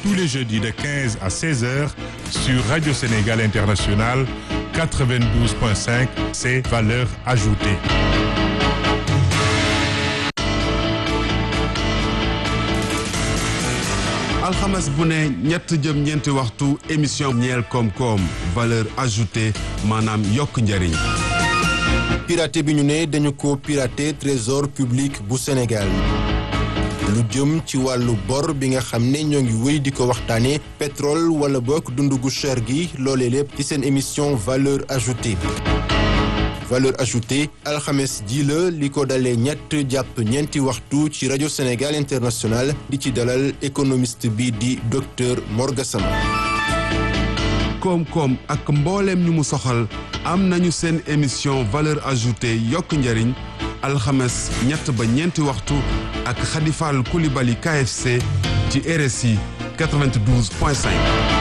tous les jeudis de 15 à 16 heures sur Radio Sénégal International 92.5, c'est valeur ajoutée. alxames bu ne ñett jëm ñeenti waxtu émission ñeel koom-koom valeur ajoutée maanaam yokk njariñ piraté bi ñu ne dañu ko piraté trésor public bu Sénégal lu jëm ci wàllu bor bi nga xam ne ñoo ngi wéy di ko waxtaane pétrole wala bokk dund gu cher gi loolee lépp ci seen émission valeur ajoutée valeur ajoutée alxames ji la li ko dalee ñett jàpp ñeenti waxtu ci rajo Sénégal international di ci dalal économiste bi di docteur Mor Gassama koom-koom ak mbooleem ñu mu soxal am nañu seen émission valeur ajoutée yokk njariñ alxames ñett ba ñeenti waxtu ak Khadifal Koulibaly KFC ci RSI 92.5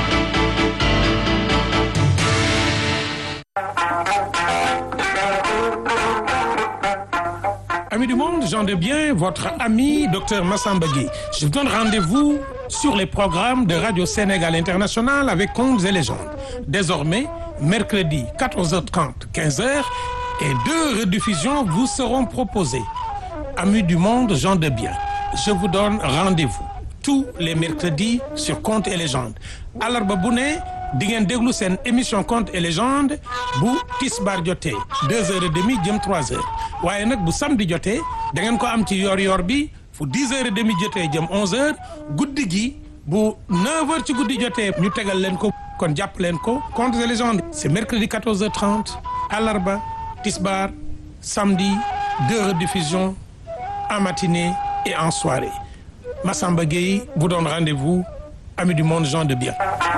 Amis du monde, gens de bien, votre ami Dr Massamba Gueye. Je vous donne rendez-vous sur les programmes de Radio Sénégal International avec Contes et légendes. Désormais, mercredi 14h30, 15h et deux rediffusions vous seront proposées. Amis du monde, gens de bien, je vous donne rendez-vous tous les mercredis sur Contes et légendes. Alarba bu ne di ngeen déglu seen émission Contes et légendes bu tisbaar jotee deux heures et demie jëm trois heures waaye nag bu samedi jotee da ngeen ko am ci yor-yor bi fu dix heures et demie jotee jëm onze heures guddi gi bu neuf heures ci guddi jotee ñu tegal leen ko kon jàpp leen ko Contes et légendes c'est mercredi quatorze heures trente alarba tisbaar samedi deux rediffusions en matinée et en soirée Massamba Gueye vous donne rendez-vous amis du monde gens de bien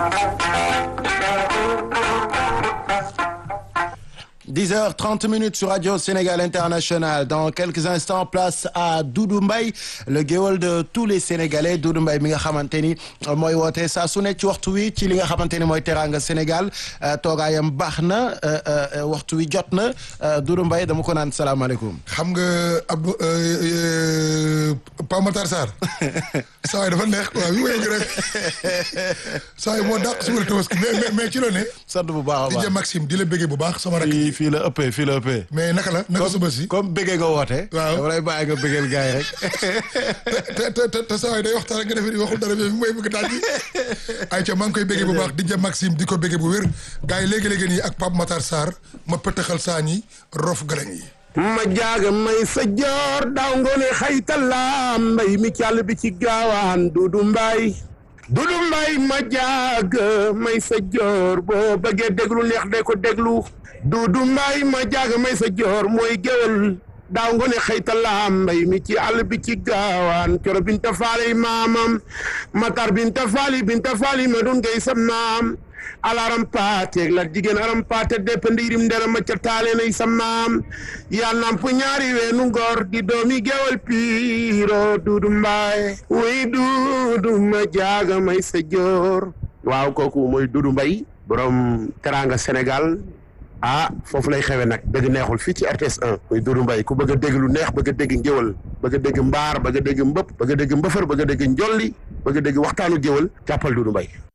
10h30 minutes sur Radio Sénégal International. Dans quelques instants, place à Doudou Mbaye le géwël de tous les Sénégalais Doudou Mbaye mi nga xamante ni mooy woote saa su ne ci waxtu wi ci li nga xamante ni mooy teraanga Sénégal toogaayam baax na waxtu wi jot na Doudou Mbaye dama ko naan salaamaaleykum. xam nga Abdou Pape Matar Sarr saa yi dafa neex waaw bi wéy rek saa yi moo dàq suba la tabaski mais mais ci la ne. sant bu baax a baax di Maxime di la bëggee bu baax sama rakk. fii fii la ëppee fii la ëppee. mais naka la naka suba si. comme bëggee nga woote. waaw dama lay bàyyi nga bëggeel gars yi rek. te te te te saa yi day waxtaan rek nga defee ni waxul dara bi mooy bëgg daal di. ayca maa ngi koy bëggee bu baax di Maxime di ko bëggee bu wér gars yi léegi-léegi nii ak Pape Matar Sarr ma pëtëxal saa ñi rof galañ yi. ma jaaga may sa joor daaw ngoone xaytala mbay mi càll bi ci gaawaan dudu mbay dudu mbay ma jaaga may sa joor boo bëggee déglu neex de ko déglu dudu mbay ma jaaga may sa joor mooy géwal daaw ngoone xaytala mbay mi ci àll bi ci gaawaan coro binta faali maamam matar binta faali binta faali ma dun ngay sa maam alaram paate la jigéen aram paate depp ndiirim ndera ma ca taale nay sa maam yaa namp ñaari weenu ngor di doomi gewal piiro duudu mbaay way duudu ma jaaga may sa joor waaw kooku mooy duudu mbay borom teranga Sénégal ah foofu lay xewe nag dëgg neexul fii ci RTS 1 muy Doudou Mbaye ku bëgg a dégg lu neex bëgg a dégg ngéwal bëgg a dégg mbaar bëgg a dégg mbëpp bëgg a dégg mbëfër bëgg a dégg njolli bëgg a dégg waxtaanu géwal jàppal Doudou Mbaye